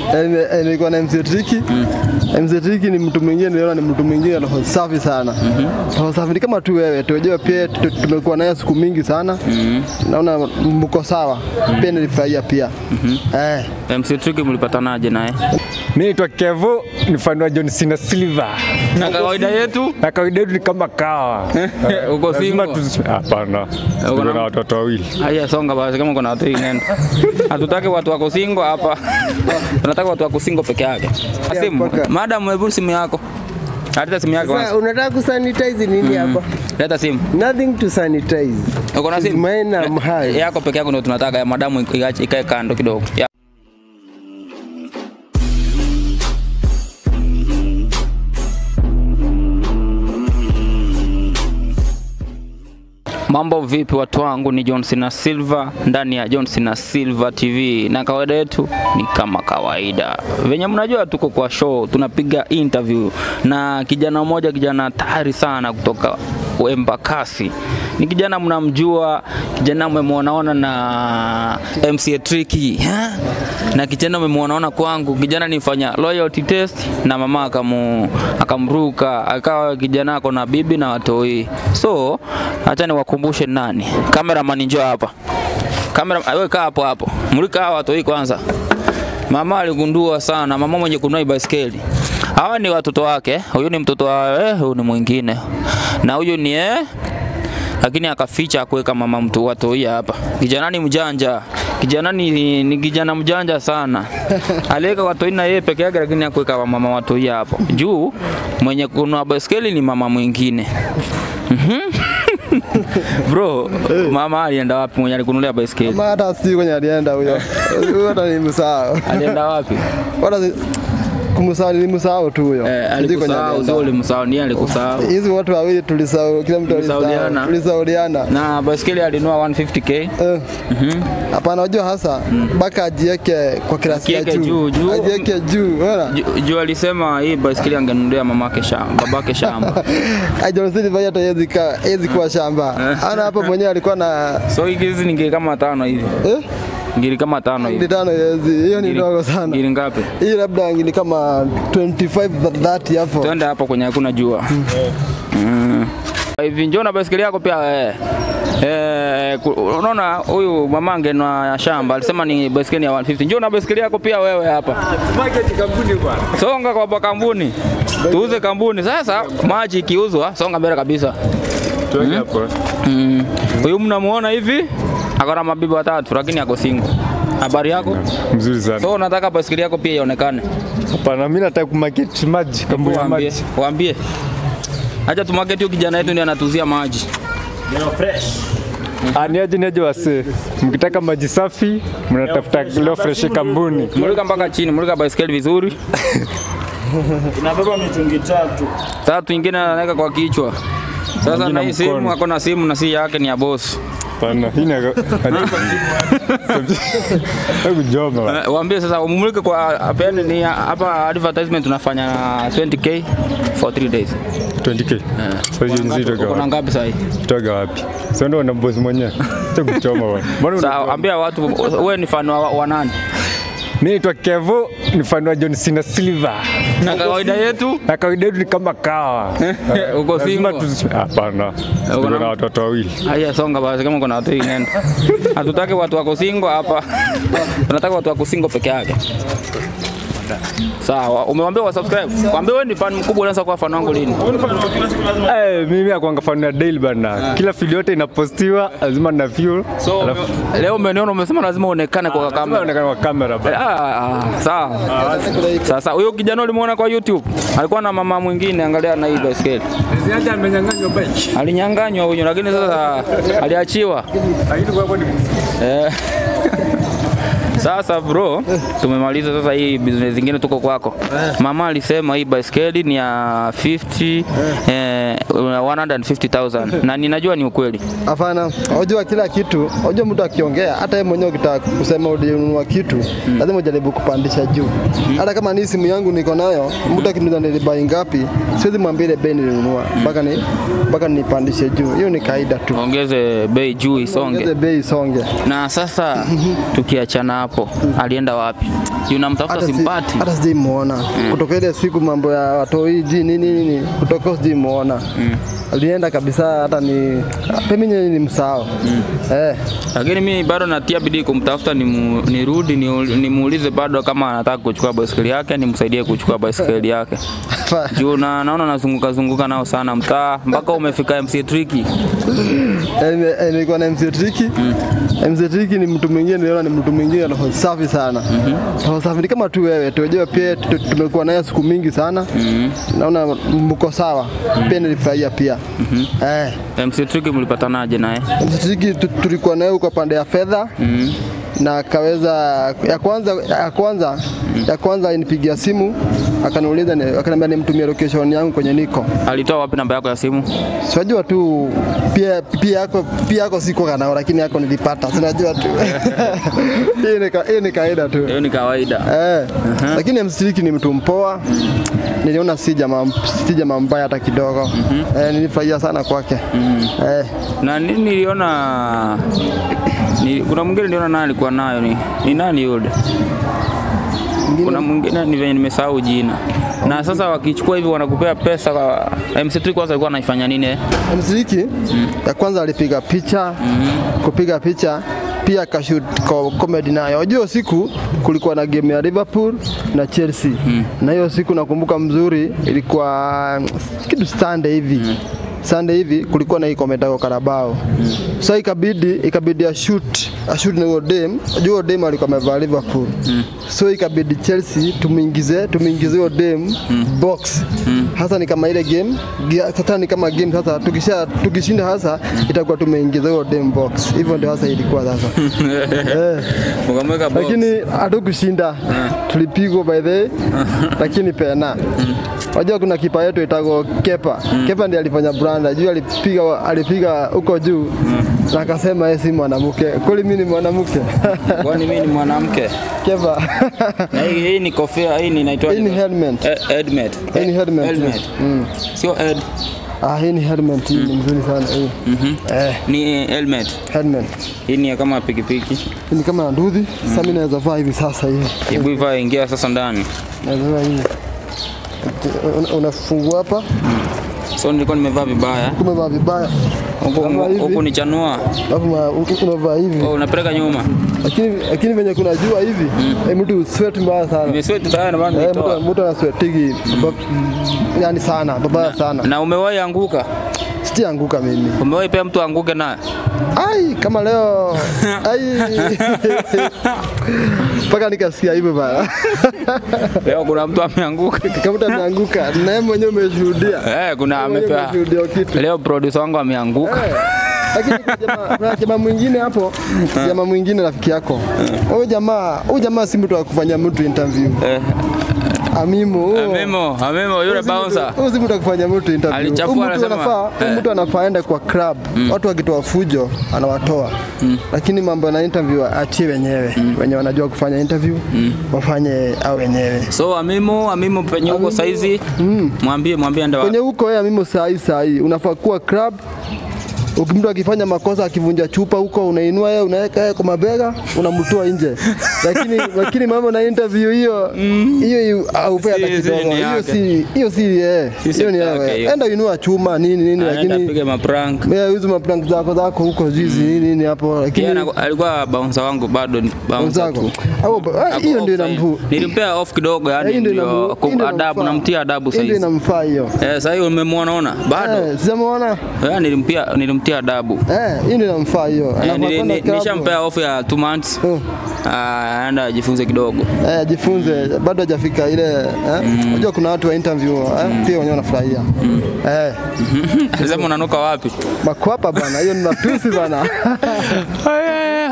Eh, eh, nilikuwa na MC Triki. MC Triki ni mtu mwingine, niliona ni mtu mwingine roho safi sana. Roho safi ni kama tu wewe, tunajua pia tu- tumekuwa naye siku mingi sana. Naona mko sawa. Pia nilifurahia pia. Eh. MC Tricky mlipatanaje naye? Mimi naitwa Kevo, ni fan wa John Cena Silver. Na kawaida yetu Na kawaida yetu ni kama kawa. uko Lazima single. tu- Hapana. Tuko na watoto wawili. Haya, songa basi, kama kuna watu wengi nenda. Hatutaki watu wako single hapa, tunataka watu wako single peke yake. Simu, mpaka- madam, hebu simu yako. Leta simu yako Sasa kwanza. unataka kusanitize nini hapa? Leta simu. Nothing to sanitize. Uko na It's simu? mine, I'm high. Yako peke yako ndio tunataka, ya madamu iache ikae kando kidogo. Ya. Mambo vipi watu wangu, ni John Cena Silva ndani ya John Cena Silva TV, na kawaida yetu ni kama kawaida, venye mnajua, tuko kwa show, tunapiga interview na kijana mmoja, kijana hatari sana kutoka Embakasi. Ni kijana mnamjua, kijana mmemwonaona na MCA Tricky ha? na kijana mmemwonaona kwangu, kijana nifanya loyalty test na mama akamu, akamruka akawa kijana ako na bibi na watoi. So acha niwakumbushe nani, cameraman njoo hapa, kamera wewe kaa hapo hapo, mulika hawa watoi kwanza. Mama aligundua sana, mama mwenye kununua baiskeli. Hawa ni watoto wake, huyu ni mtoto wa eh, huyu ni mwingine na huyu ni eh, lakini akaficha kuweka mama mtu watoi hapa. Kijana ni mjanja, kijana ni, ni kijana mjanja sana. Aliweka watoi na yeye peke yake, lakini hakuweka mama watoi hapo juu. Mwenye kununua baiskeli ni mama mwingine. Mhm. Bro, mama alienda wapi mwenye alikunulia baiskeli? Kama hata si kwenye alienda huyo. Huyo hata ni msahau. Alienda wapi? Wala si- kumsahau ni msahau tu huyo. Eh, Sijui kwenye alikusahau, alienda. sio ulimsahau, ni yeye alikusahau. Hizi watu wawili tulisahau, kila mtu alisahau. Tulisauliana. Tulisauliana. Na baiskeli alinunua 150k. Eh. Hapana, unajua hasa mpaka ajiweke kwa kirasi ya Akiweke juu, juu, juu. ajiweke juu, unaona Ju- Juu alisema hii baiskeli angenunulia mamake shamba, babake shamba. Ajonsi vile hata hawezi kaa hawezi kuwa shamba. Ana hapa mwenyewe alikuwa na So hizi ni ngiri kama tano hivi. eh Ngiri kama tano ngili hivi. tano hawezi. Hiyo ni Ngiri- ndogo sana. Ngiri ngapi? Hii labda ngili kama 25 30 hapo. Twende hapo kwenye hakuna jua. Mm. Hivi njoo na baiskeli yako pia eh. Eh, ku- unaona huyu mamange na shamba alisema ni baiskeli ya 150. Njoo na baiskeli yako pia wewe hapa. Songa kwa kwa kampuni. Tuuze kampuni. Sasa maji ikiuzwa, songa mbele kabisa. Tuweke hapo. Mm. Huyu mnamuona hivi? Akona mabibi watatu lakini ako single. Habari yako? Mzuri sana. So unataka baiskeli yako pia ionekane. Hapana, mimi nataka kumarket maji, kampuni ya Waambie, maji. waambie. Acha tumarket huyo kijana yetu ndiye anatuzia maji. Ah, ni aje ni aje wase. Mkitaka maji safi, mnatafuta leo fresh kampuni. Mulika mpaka chini, mulika baiskeli vizuri. inabeba mitungi tatu. Tatu ingine anaweka kwa kichwa. Sasa Mwingine na hii simu mkono. ako na simu na si yake ni ya boss. Hapana, hii ni Hebu joma. Eh, Waambie sasa umulike kwa apende ni hapa advertisement tunafanya na 20k for 3 days. 20k. Sasa hiyo nzito Uko na gawa. ngapi sasa hii? Toga wapi? Sio ndo na boss mwenyewe. Acha kuchoma bwana. Mbona Sasa una ambia watu wewe ni fan wa, wa nani? Mimi naitwa Kevo, ni fan wa John Cena Silver. Na kawaida yetu Na kawaida yetu ni kama kawa. uko Lazima single. tu Hapana. Tuko na- na watoto wawili. Haya, songa basi, kama kuna watu wengi nenda. Hatutaki watu wako single hapa, tunataka watu wako single peke yake. Sawa, umewambia wa subscribe. Waambie wewe ni fan mkubwa, unaweza kuwa fan wangu lini? Eh, mimi nakuanga fan ya daily bana. Kila video yote inapostiwa lazima na view. So Alafu leo umeniona, umesema lazima uonekane kwa kama kamera. unaonekana kwa kamera bana. Ah, ah, sawa. Sasa huyo kijana ulimuona kwa YouTube alikuwa na mama mwingine, angalia na hii baiskeli. Ziada amenyang'anywa bike. Alinyanganywa huyo, lakini sasa aliachiwa. Lakini kwa kweli Eh. Sasa bro, tumemaliza sasa hii business zingine tuko kwako. Mama alisema hii baiskeli ni ya 50 eh, 150,000 na ninajua ni ukweli. Hapana, unajua kila kitu, unajua mtu akiongea, hata yeye mwenyewe ukitaka kusema ulinunua kitu, lazima ujaribu kupandisha juu. Hata kama ni simu yangu niko nayo, mtu akiniuliza nilibai ngapi, siwezi mwambia ile bei nilinunua mpaka ni mpaka nipandishe juu. Hiyo ni kaida tu. Ongeze bei juu isonge. Ongeze bei isonge. Na sasa tukiachana hapo, alienda wapi? Juu namtafuta Hata si- simpati. hata sijamuona kutoka ile siku mambo ya watoi ji nini nini, kutoka sijamuona alienda kabisa, hata ni pemi ni msao eh. Lakini mimi bado natia bidii kumtafuta nimu- nirudi ni nimuulize bado kama anataka kuchukua baiskeli yake nimsaidie kuchukua baiskeli yake. Juu na naona nazunguka zunguka nao sana mtaa mpaka umefika MC Tricky. Eh, nime- eh, nilikuwa na MC Triki. MC Triki ni mtu mwingine, niliona ni mtu mwingine roho safi sana. Roho safi ni kama tu wewe, tunajua pia tu- tumekuwa naye siku mingi sana. Naona mko sawa. Pia nilifurahia pia. Eh, MC Tricky mlipatanaje naye? MC Triki tu- tulikuwa naye huko pande ya fedha. Na akaweza ya kwanza ya kwanza ya kwanza alinipigia simu akaniuliza ni- akaniambia nimtumie location yangu kwenye niko. Alitoa wapi namba yako ya simu? Siwajua tu pia pia yako pia yako siko kanao, lakini yako nilipata. Sinajua tu hiyo ni ka- hiyo ni kawaida tu Hiyo ni kawaida. eh. Lakini msiriki ni mtu mpoa, niliona si jamaa si jamaa mbaya hata kidogo eh, nilifurahia sana kwake eh. Na nini niliona ni, kuna mwingine niliona naye alikuwa nayo ni, ni nani yule? Kuna mwingine ni venye nimesahau jina. Na sasa wakichukua hivi wanakupea pesa kwa MC Tricky kwanza alikuwa anaifanya nini? eh? Msiriki ya kwanza alipiga picha kupiga picha pia akashoot ko- comedy nayo. Unajua siku kulikuwa na game ya Liverpool na Chelsea na hiyo siku nakumbuka mzuri ilikuwa mm, kitu Sunday hivi Sunday hivi kulikuwa na hii kometa kwa Carabao. Sasa ikabidi ikabidi ashoot ashoot na huyo dem. Unajua huyo dem alikuwa amevaa Liverpool. So ikabidi Chelsea tumuingize tumuingize huyo dem box. Hasa ni kama ile game gia- sasa ni kama game sasa tukisha tukishinda hasa itakuwa tumeingiza huyo dem box. Hivyo ndio hasa ilikuwa sasa. eh. Ukamweka box. Lakini hatukushinda. Tulipigwa by the way, lakini pena. Wajua kuna kipa yetu itago Kepa. Kepa ndiye alifanya branda. Juu alipiga alipiga huko juu. Na akasema yeye si mwanamke. Kweli mimi ni mwanamke. Kwani mimi ni mwanamke? Kepa. Na hii, hii ni kofia, hii ni inaitwa Hii ni helmet. Eh, helmet. Hii ni helmet. Helmet. Mm. Sio head. Ah, hii ni helmet. Hii ni mzuri sana hii. Eh, Ni helmet. helmet. Hii ni ya kama pikipiki. Hii ni kama nduthi. Sasa mimi naweza vaa hivi sasa hivi. Hebu ivaa ingia sasa ndani. Naweza vaa hivi. Una- Unafungua hapa, So nilikuwa nimevaa vibaya. kumevaa vibaya. Huku Unavaa hivi. huku ni chanua. Alafu ma- unavaa hivi. Oh, unapeleka nyuma. lakini lakini venye kuna jua hivi eh, mtu sweat mbaya sana Nimesweat tayari na maana eh, mtu nimetoa. mtu anasweatigi yani sana babaya sana Na umewahi anguka? sijaanguka mimi Umewahi pia mtu anguke naye? ai kama leo ai mpaka nikasikia hivyo bana Leo kuna mtu ameanguka. kama mtu ameanguka na yeye mwenyewe umeshuhudia Eh, kuna Wewe mwenyewe amepea. umeshuhudia kitu Leo producer wangu ameanguka. Eh, lakini kuna jamaa- kuna jamaa mwingine hapo, jamaa mwingine rafiki yako. Huyu jamaa, huyu jamaa si mtu wa kufanya mtu interview. Eh, Amimo. huyo- Amemo, Amemo yule bouncer. Huyu si mtu wa kufanya mtu interview. Alichafua, Huyu mtu anasema, anafaa, huyu eh. mtu anafaa aende kwa club. Watu wakitoa fujo anawatoa. Lakini mambo na interview achie wenyewe. Wenye wanajua kufanya interview wafanye au wenyewe. So Amimo, Amimo penye huko saizi, mwambie mwambie enda Kwenye wapi. huko yeye mimi saa hii saa hii unafaa kuwa club Uki- mtu akifanya makosa akivunja chupa huko unainua yeye unaweka yeye kwa mabega unamtoa nje lakini lakini mambo na interview hiyo hiyo aupe hata Si- si kidogo ni hiyo yake. si hiyo si eh Si hiyo ni sekta yake yake hiyo. enda inua chuma nini nini Anaenda lakini apige maprank. mimi hizo maprank zako zako huko zizi nini nini hapo lakini Yeye ana- alikuwa bouncer wangu bado ni bouncer zako tu. au ah, Ako hiyo ndio off side. inamfu Nilimpea off kidogo hiyo yani ndio ndio inamu- kum- hiyo ndio adabu inamfaa. namtia adabu hiyo ndio saizi. inamfaa hiyo Eh, sasa hiyo umemwona ona? Bado. eh sijamuona Eh, nilimpia nilimtia adabu. eh hiyo ndio inamfaa hiyo Eh, Anafaa nili- kwenda ni- club. Nishampea off ya 2 months. Mm. Ah, aenda ajifunze kidogo. Eh, ajifunze bado hajafika ile eh? Unajua kuna watu wa interview eh? pia wenyewe wanafurahia eh, Sasa unanuka wapi? makwapa bana, hiyo ni matusi bana.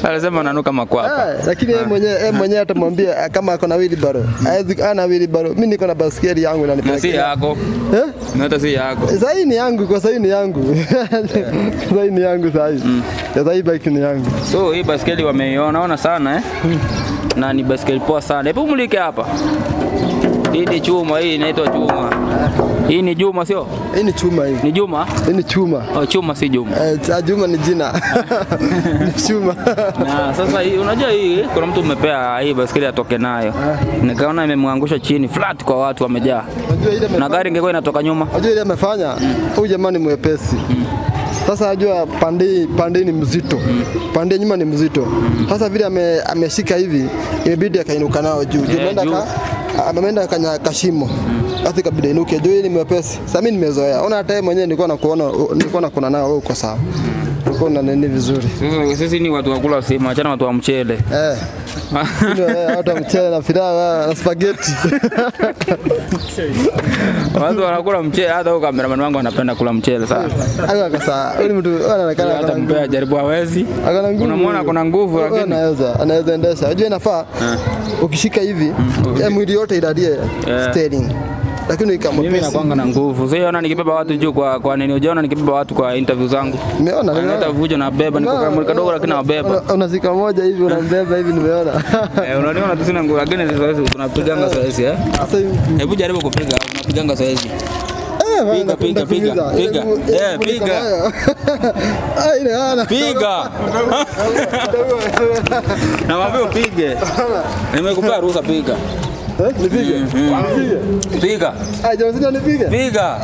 Alisema nanuka makwapa. Ah, lakini yeye mwenyewe yeye mwenyewe atamwambia ah, kama ako na wheelbarrow. Hawezi ana wheelbarrow. Mimi niko na baskeli yangu Na si inanipelekea. yako. Eh? Na hata si yako. Sasa hii ni yangu, kwa sasa hii ni yangu. Sasa hii ni yangu sasa hii. Sasa hii bike ni yangu. So hii baskeli wameiona ona sana eh? Na ni baskeli poa sana. Hebu mulike hapa. Hii ni chuma, hii inaitwa chuma. Hii ni Juma sio? Hii ni chuma hii. Ni Juma? Hii ni chuma. Oh, chuma si Juma. Eh, cha Juma ni jina. Ni chuma. Na sasa hii unajua hii kuna mtu umepea hii baskeli atoke nayo. Nikaona imemwangusha chini flat kwa watu wamejaa. Unajua ile Na amefanya- gari ingekuwa inatoka nyuma. Unajua ile amefanya huyu jamani mwepesi. Sasa ajua pande pande ni mzito. Pande nyuma ni mzito. Sasa vile ame, ameshika hivi imebidi akainuka nao juu. Juu Eh, ameenda juu. ka ameenda kanya kashimo. Sasa ikabidi inuke juu hii ni mwepesi. Sasa mimi nimezoea. Ona hata yeye mwenyewe nilikuwa nakuona nilikuwa nakuna nao wewe uko sawa. Uko na nini vizuri. Sasa sisi ni watu wa kula sima, achana watu wa mchele. Eh. Ndio, eh, hata mchele na pilau na spaghetti. Watu wanakula mchele, hata huyo kameraman wangu anapenda kula mchele sana. Hayo akasa. Huyu mtu anaonekana Hata kana mpea jaribu hawezi. Akana nguvu. Unamwona kuna nguvu Wewe lakini anaweza anaweza endesha. Unajua inafaa ukishika hivi ya mwili yote ilalie Yeah. steering. Lakini mimi ikamwepesi. nakwanga na nguvu. Sasa ona nikibeba watu juu kwa kwa nini? Ujaona nikibeba watu kwa interview zangu. Nimeona Hata nimeona. vujo na beba niko kama kadogo lakini nabeba. Una- Unazika moja hivi unambeba hivi nimeona. Eh, unaniona tu sina nguvu lakini sasa hizi tunapiganga zoezi eh. Sasa hivi Hebu jaribu kupiga, tunapiganga zoezi. eh bana, Piga, piga, nakukimbiza. piga, Ile piga. nguvu- ile Eh, nguvu niko piga. nayo. Ah, ile hana. Piga. Namwambia upige. Nimekupea ruhusa piga. Eh, nipige. Nipige. Piga. Ah, jamaa sina nipige. Piga.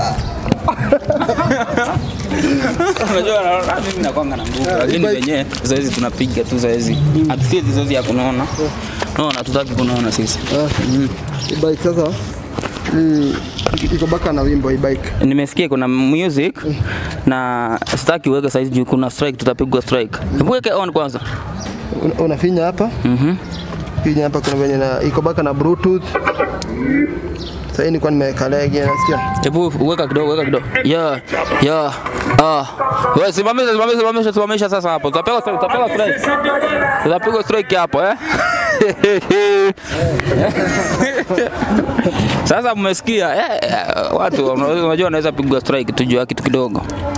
Unajua na- mimi nakwanga na nguvu lakini bike- wenyewe zoezi tunapiga tu zoezi. Hatusiezi zoezi ya kunaona. Naona hatutaki kunaona sisi. Ah, hii bike sasa hii iko baka na wimbo hii bike. Nimesikia kuna music na sitaki uweke saizi juu kuna strike, tutapigwa strike. Hebu weke on kwanza. Una- Unafinya hapa. Mhm. Finya hapa kuna venye na iko baka na bluetooth. Sasa hii nilikuwa nimeweka legi nasikia. Hebu weka kidogo, weka kidogo. Yeah, yeah. Ah. Wewe simamisha, simamisha, simamisha, simamisha sasa hapo. Tutapewa strike, tutapewa strike. Tutapigwa strike hapo eh. Sasa mmesikia eh, eh, watu wana- unajua wanaweza pigwa strike tujua kitu kidogo.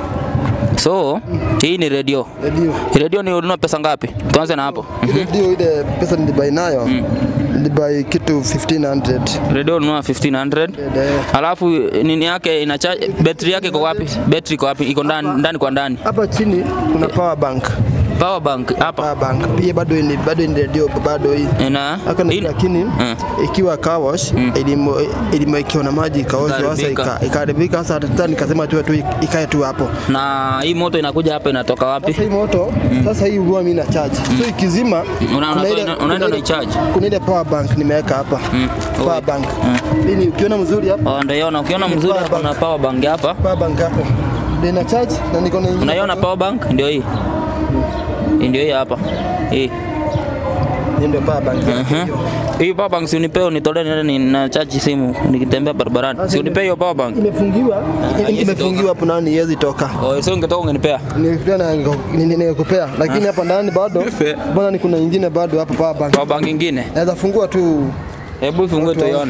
So, hii ni radio. Redio. Hii Radio ni ununua pesa ngapi? Tuanze na hapo. Ile ndio ile pesa nilibai nayo. Nilibai kitu 1500. Radio ununua 1500. Eh, Alafu nini yake ina charge, battery yake iko wapi? Battery iko wapi? Iko ndani ndani kwa ndani. Hapa chini kuna power bank. Power bank hapa Power bank. Pia bado ni bado ni radio bado hii. ina Haka ni in- lakini Mm. ikiwa car wash ilimo ilimo ikiwa na maji ikaoshwa sasa Ikaharibika. ika- ikaharibika sasa hata nikasema tu tu ikae tu hapo. na hii moto inakuja hapa inatoka wapi? Sasa hii moto sasa hii huwa mimi na charge. So ikizima Una- kuna unatoa- ile- una- kuna unaenda ile- unaicharge? Kuna ile power bank nimeweka hapa. Power bank. Hii ni ukiona mzuri hapa Oh, ndio unaona ukiona mzuri Power hapa bank. kuna power bank hapa. power bank hapo. Ndio ina charge na niko na ingine Unaiona hapa. power bank? Ndio hii. Hii Ndio hii hapa. Hii. Hii ndio power bank. Mhm. Hii power bank si unipee unitolee niende ni na charge simu nikitembea barabarani. Si unipee hiyo power bank. Imefungiwa. haiwezi Imefungiwa hapo ndani iwezi toka. Oh, sio ungetoka ungenipea. Nilikuwa na nikupea lakini hapa ndani bado bwana ni kuna nyingine bado hapa power bank. Power bank nyingine. Naweza fungua tu Hebu ifungue tuione.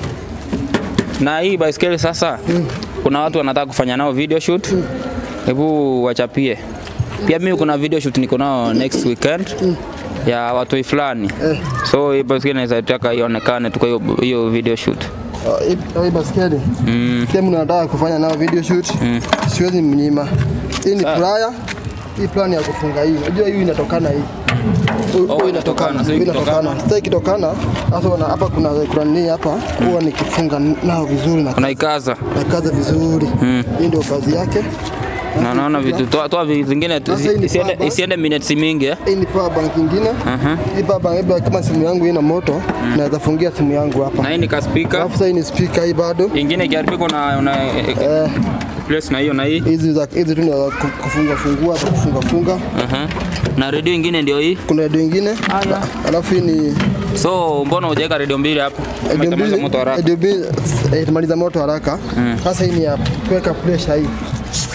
Na hii baiskeli sasa, kuna watu wanataka kufanya nao video shoot. Hebu wachapie. Pia mimi kuna video shoot niko nao next weekend ya watu fulani. So hii baiskeli naweza taka ionekane tu kwa hiyo hiyo video shoot. uh, hii- hii baskeli. Mm. Kama mnataka kufanya nao video shoot, siwezi mnyima. Hii ni plier. Hii plan ya kufunga hii. Unajua hii inatokana hii. Huu- Oh, huu inatokana, sio Hii ikitokana. inatokana. Sasa ikitokana, sasa wana- hapa kuna kuna nini hapa? Huwa nikifunga nao vizuri na Unaikaza. nakaza vizuri. Hii ndio kazi yake. Na naona vitu toa toa vitu zingine tu- Sasa hii ni isiende power isiende minutes mingi eh. Hii ni power bank nyingine. Aha. Hii power bank labda kama simu yangu ina moto, naweza fungia simu yangu Na hapa. hii ni ka speaker. Alafu sasa hii ni speaker hii bado. Ingine ikiharibika una una Eh, place na hiyo na hii. hizi za hizi tu ni za ku- kufunga fungua hapa kufunga funga. Aha. Na radio ingine ndio hii. Kuna radio ingine. Alafu hii ni So mbona hujaweka radio mbili hapo? radio Itamaliza mbili. moto haraka. Radio mbili eh, itamaliza moto haraka. Sasa hii ni ya kuweka pressure hii.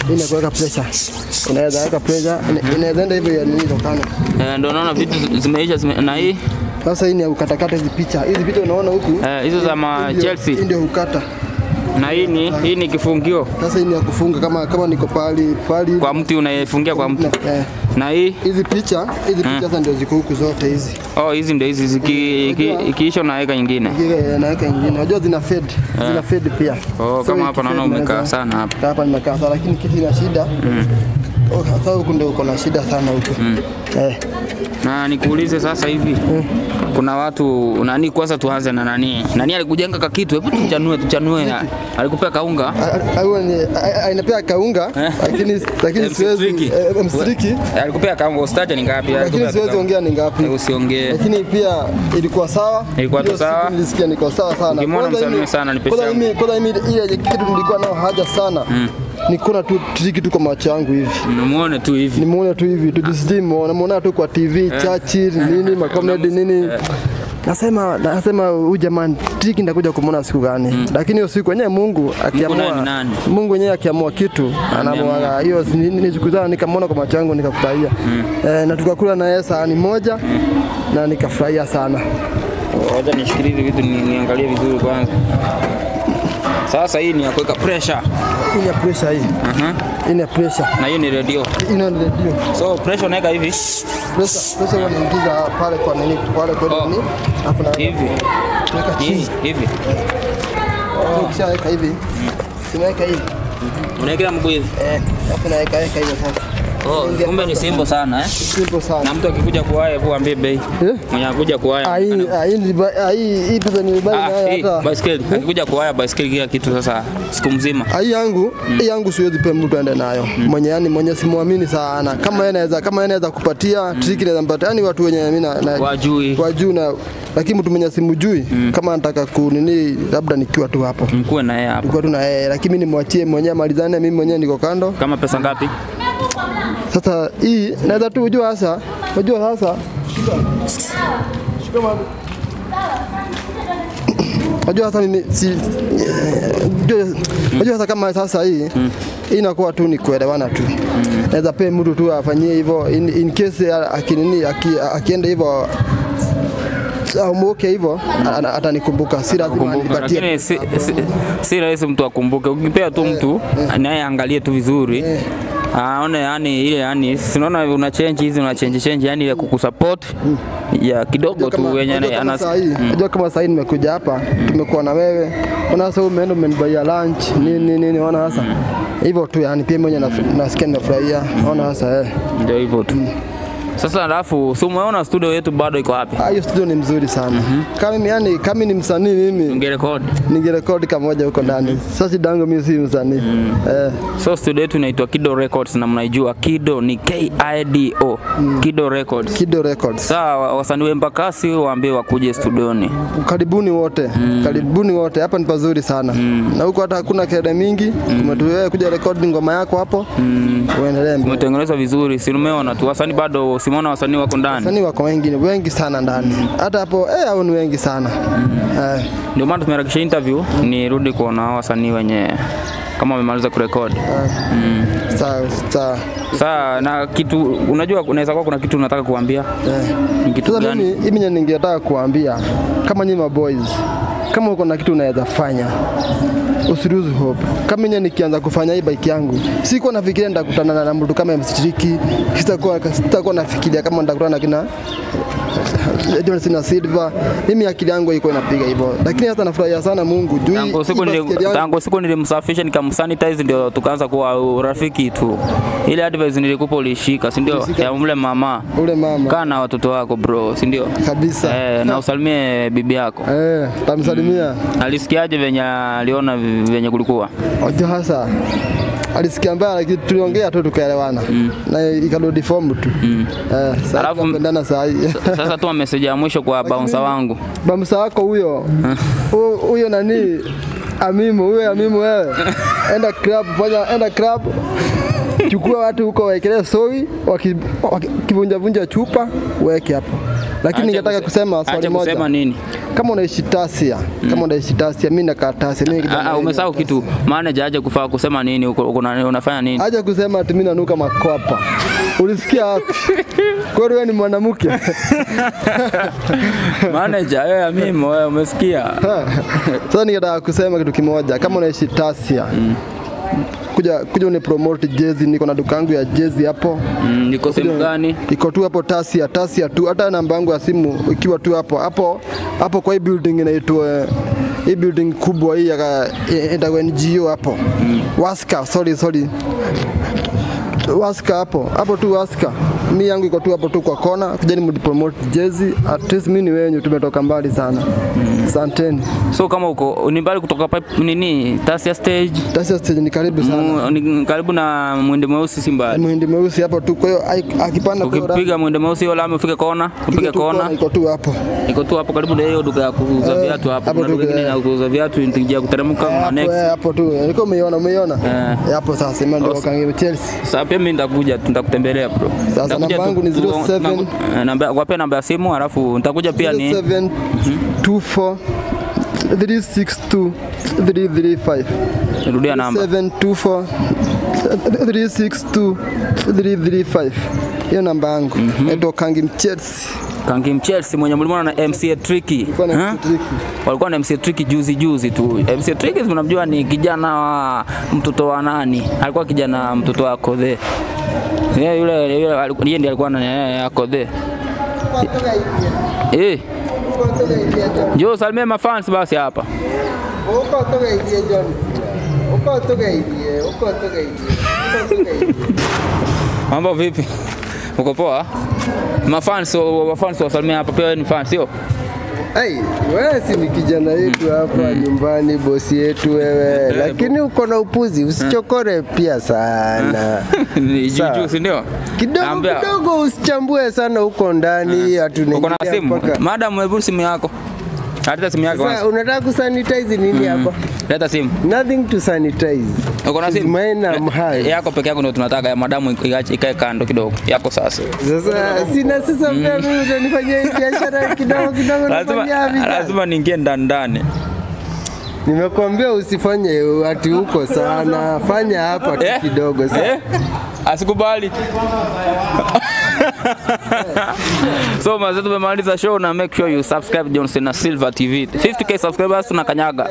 Hii ni ya kuweka pressure. Unaweza weka pressure, ina- inaweza enda hivyo ya nini tokana. Eh, ndio naona vitu zi- zimeisha zime, na hii Sasa hii ni ya kukatakata hizi picha. Hizi picha unaona huku? eh, hizo za ma Hii ndio- Chelsea Hii ndio hukata. na hii ni hii ni kifungio Sasa hii ni ya kufunga kama kama niko pali pali kwa mti unayefungia kwa mti eh, na hii hizi picha hizi picha sasa ndio ziko huku zote hizi. oh, hizi ndio hizi ziki- iki- ikiisha unaweka nyingine Kile naweka nyingine. Unajua zina fade. Zina fade pia. Oh, So kama hapa naona ikifade umekaa unaweza- sana hapa. Hapa nimekaa sana lakini kitu ina shida. Oh, sasa huku ndio uko na shida sana huku. Eh. na nikuulize sasa hivi kuna watu nani kwanza tuanze na nani nani alikujenga ka kitu hebu tuchanue tuchanue alikupea kaunga Aiwa ni a- a- inapea kaunga Eh. lakini lakini MC siwezi Tricky. eh, mstriki Eh, alikupea kaunga ustaje ni ngapi lakini Alikupea siwezi kaunga. ongea ni ngapi. Eh, usiongee Lakini pia ilikuwa sawa. Ilikuwa tu Hiyo siku sawa? Nilisikia niko sawa sana. Ukimwona Kwanza msalimie mimi- sana, nipe kwanza changu. mimi kwanza mimi ile kitu nilikuwa nao haja sana. Ni kuona tu triki tu kwa macho yangu hivi. muone tu hivi Nimeona tu hivi tujisijimo, namuona tu kwa TV Churchill nini makomedi nini. Nasema nasema huyu jamani triki ndakuja kumwona siku gani? Lakini hiyo siku yenyewe Mungu naye ni akiamua nani? Mungu yenyewe akiamua kitu anaamua hiyo ni- ni siku zao nikamwona kwa macho yangu nikafurahia. Eh, na tukakula na yeye sahani moja na nikafurahia sana. Wacha nishikilie hivi vitu ni, niangalie vizuri kwanza. Sasa hii ni ya kuweka pressure. Hii ni ya pressure hii. Aha. Hii ni ya pressure. Na hiyo ni radio. Hii ni redio. So pressure unaweka hivi Pressure pressure huwa naingiza pale kwa nini pale kwa Oh. nini? Alafu na hivi weka chini. hivi hivi. Ukishaweka hivi. Simeweka hivi. Unaekea mguu hivi. Eh, alafu naweka weka hivyo sasa. Oh, kumbe ni simple sana eh. Simple sana. Na mtu akikuja kuwaya hebu ambie bei. Eh? Mwenye akuja kuwaya. Ah, hii ah, hii ni ba- ah, hii hii pesa ni bali Ah, nayo hii hata. baiskeli. Akikuja kuwaya baiskeli kila kitu sasa siku mzima. Ah, Hii yangu, hii yangu siwezi pia mtu aende nayo. Mwenye yani mwenye simwamini sana. Kama yeye anaweza kama yeye anaweza kupatia, triki naweza mpatia. Yani watu wenye mimi na, na Wajui. kwa juu na lakini mtu mwenye simjui kama anataka kunini labda nikiwa tu hapo. Mkuwe na yeye hapo. Tulikuwa tu na yeye lakini mimi nimwachie mwenyewe amalizane, mimi mwenyewe niko kando. Kama pesa ngapi? Sasa hii naweza tu ujua sasa, unajua sasa Unajua sasa mimi si unajua- unajua sasa kama sasa hii hii inakuwa tu ni kuelewana tu. Naweza pia mtu tu afanyie hivyo in, in case ya- akinini aki- akienda hivyo aumuke hivyo ana- atanikumbuka, si lazima Kumbuka, anipatie. lakini si, si, si rahisi mtu akumbuke. Ukipea tu mtu naye angalie tu vizuri aone yani ile yani sinaona una change hizi una change change yani ile kukusupport ya kidogo Unajua tu kama- wenye unajua kama ana saa hii unajua kama saa hii nimekuja hapa tumekuwa na wewe ona sasa umeenda umenibaia lunch nini nini ona sasa hivyo tu yani pia mwenye nasikia nimefurahia ona sasa eh ndio hivyo tu. Sasa alafu si umeona studio yetu bado iko wapi? Ah, hiyo studio ni mzuri sana kama mimi yani kama mimi ni msanii mimi Ungerekodi. ningerekodi kamoja huko ndani sasa shida yangu mimi si msanii eh So studio yetu inaitwa Kido Records na mnaijua Kido ni K I D O. Kido Records. Kido Records Sawa, wasanii wa Embakasi waambie wakuje studioni. karibuni wote karibuni wote hapa ni pazuri sana na huko hata hakuna kelele mingi umetuwea kuja rekodi ngoma yako hapo uendelee mbele. Umetengenezwa vizuri, si umeona tu wasanii bado, simeona wasanii wako ndani. Wasanii wako wengi wengi sana ndani, hata hapo eh, hao ni wengi sana eh, Ndio maana tumeharakisha interview nirudi kuona hao wasanii wenye kama wamemaliza kurekodi. Mm. sawa sawa. Saa na kitu unajua, unaweza kuwa kuna kitu unataka kuambia. Eh. Ni kitu Sasa gani? mimi mimi ningetaka kuambia kama nyinyi maboys, kama uko na kitu unaweza fanya usiruhusu hope. Kama mimi nikianza kufanya hii bike yangu, sikuwa nafikiria nitakutana na mtu kama mstiriki, sitakuwa sitakuwa nafikiria kama nitakutana na kina Johnson na Silva. Mimi akili yangu iko inapiga hivyo, lakini hata nafurahia sana Mungu juu hii- Tangu siku hii nili, baskeli yangu- tangu siku nilimsafisha nikamsanitize ndio tukaanza kuwa urafiki tu. Ile advice nilikupa ulishika, si ndio? Ya mle mama. ule mama Kaa na watoto wako bro, si ndio? kabisa Eh, na usalimie bibi yako. eh, tamsalimia Alisikiaje venye aliona venye kulikuwa? Ojo hasa alisikia mbaya, lakini tuliongea tu tukaelewana na ikarudi form tu eh, sasa Alafu- tunapendana saa hii Sasa tuma message ya mwisho kwa bouncer wangu. bamsa wako huyo Hu- huyo nani Amimu huyo Amimu wewe, enda club, fanya enda club, chukua watu huko waekelee soi, wakivunja vunja chupa weke hapo, lakini Acha ningetaka kuse- kusema swali acha moja. kusema nini? Kama unaishi Tasia, kama unaishi Tasia, mimi nakaa Tasia. Mimi Ah, kijana ah, wenye umesahau Tasia. kitu. Manager aje kufaa kusema nini? Uko, uko na- unafanya nini? Acha kusema ati mimi nanuka makwapa. Ulisikia wapi? Kwani wewe ni mwanamke? Manager, wewe mimi wewe umesikia? Sasa ningetaka kusema kitu kimoja, kama unaishi Tasia kuja kuja uni promote jezi, niko na duka yangu ya jezi hapo Mm, niko sehemu gani? iko tu hapo Tasia, Tasia tu, hata namba yangu ya simu ikiwa tu hapo hapo hapo kwa hii building inaitwa hii building kubwa hii ya itakuwa NGO hapo Waska, sorry sorry Waska hapo hapo tu Waska. Mi yangu iko tu hapo tu kwa kona, kujeni mdipromote jezi. At least mimi ni wenyu, tumetoka mbali sana. Asanteni. So kama uko ni mbali kutoka pipe nini? Tasia stage. Tasia stage ni karibu sana. Mu- ni karibu na mwende mweusi si mbali. Muhindi mweusi hapo tu, kwa hiyo ai- akipanda kwa hiyo Ukipiga mwende mweusi hiyo lami ufike kona, iko upige tu kona. iko tu hapo. Iko tu hapo karibu na hiyo duka ya kuuza Eh, viatu hapo. hapo Kuna tu, duka ingine eh. ya kuuza viatu nitijia kuteremka na Hapo, next. eh, hapo tu. Nilikuwa umeiona, umeiona? Eh. Eh, Hapo sasa imeandikwa Awesome. Kangi Chelsea. Sasa pia mimi nitakuja nitakutembelea bro. Sasa Nitakuja namba tu- yangu ni tu- 07 naku- eh, namba wape namba ya simu alafu nitakuja pia ni 0724 362 335. rudia namba. 724 362 335. Hiyo namba yangu. Naitwa Kangi Chelsea. Kangi Chelsea mwenye mlimona na MC Tricky. Ilikuwa na Ha? tricky. Walikuwa na MC Tricky juzi juzi tu. MC Tricky tunamjua ni kijana wa mtoto wa nani? Alikuwa kijana mtoto wa Kodhe. Yeye yule yule alikuwa- yeye ndiye alikuwa na yeye Kodhe. Eh, njoo salimia mafans basi hapa. Uko tugeithie John. Uko tugeithie, uko tugeithie. Uko tugeithie. Mambo vipi? Uko poa? Mafans mafans wasalimia hapa pia wewe ni fan sio? Ai, wewe si ni kijana yetu hapa nyumbani, bosi yetu wewe, lakini uko na upuzi, usichokore pia sana Ni juu Sawa. juu si ndio? kidogo Naambia- kidogo, usichambue sana huko ndani, hatunaingia Uko na simu? mpaka- Madam, hebu simu yako. Leta simu yako Sasa kwanza. unataka kusanitize nini hapa? Leta simu. Nothing to sanitize. Uko na She's simu? mine, I'm high. Yako peke yako ndio tunataka ya madamu ikae ikae kando kidogo. Yako sasa. Sasa sina sasa pia mimi utanifanyia hii biashara kidogo kidogo nafanyia Lazima vijana. lazima niingie ndani ndani. Nimekuambia usifanye ati huko sana, fanya hapa tu Eh? kidogo. Sasa Eh? Asikubali. so mazee tumemaliza show na make sure you subscribe Johnson na Silver TV. 50k subscribers tunakanyaga.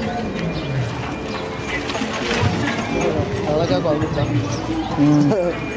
Haraka kwa mta.